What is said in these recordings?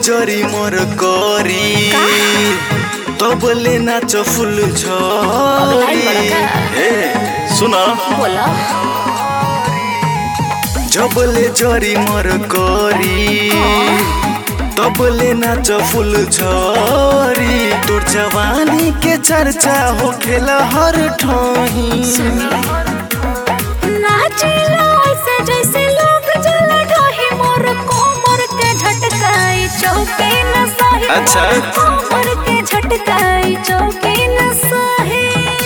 जरी मोर करी तबले नाच फुल झरी ए सुन बोला जबले जरी मोर करी तबले नाच फुल झरी तोर जवानी के चर्चा हो खेला हर ठही नाचिला ऐसे जैसे लोग जला ढाही मोर कोमर के झटकाई चौके न सही अच्छा। मोर कोमर के झटकाई चौके न सही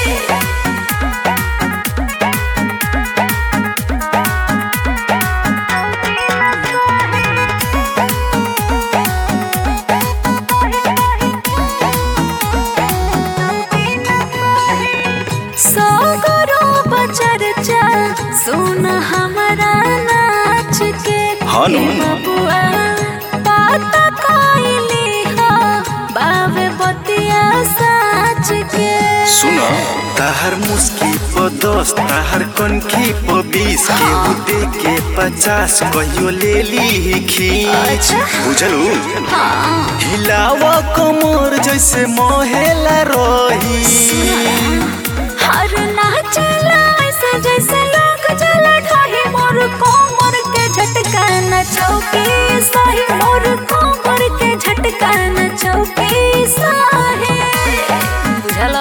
सगरो बचरचा सुन हमारा नाच के हानु। हे बबुआ बात कइली हो बावे बतिया साच के सुन ताहर मुस्की प दस ताहर कनखी प बीस केहू दे के पचास कहियो ले ली खींच अच्छा। बुझलू हाँ हिलावा कमर जैसे मोहेला रही हर नाचला ऐसे जैसे लोग जला ढाही मोर कोमर के झटका न चौकी सही मोर कोमर के झटका न चौकी सही बुझला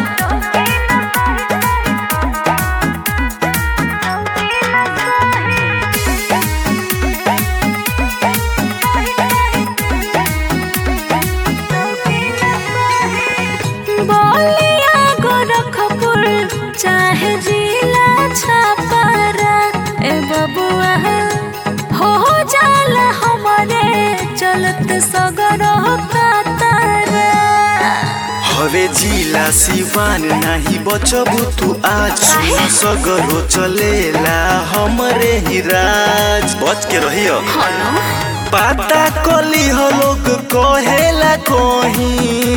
बोलिया गोरखपुर चाहे जिला छापारा ए बबुआ हो जाला हमारे चलत सगर कातारा हवे जिला सिवान नाही बचबू तू आज सुन सगरो चलेला हमरे ही राज बच के रहियो हलो पाता कली हो लोग कहेला कहीं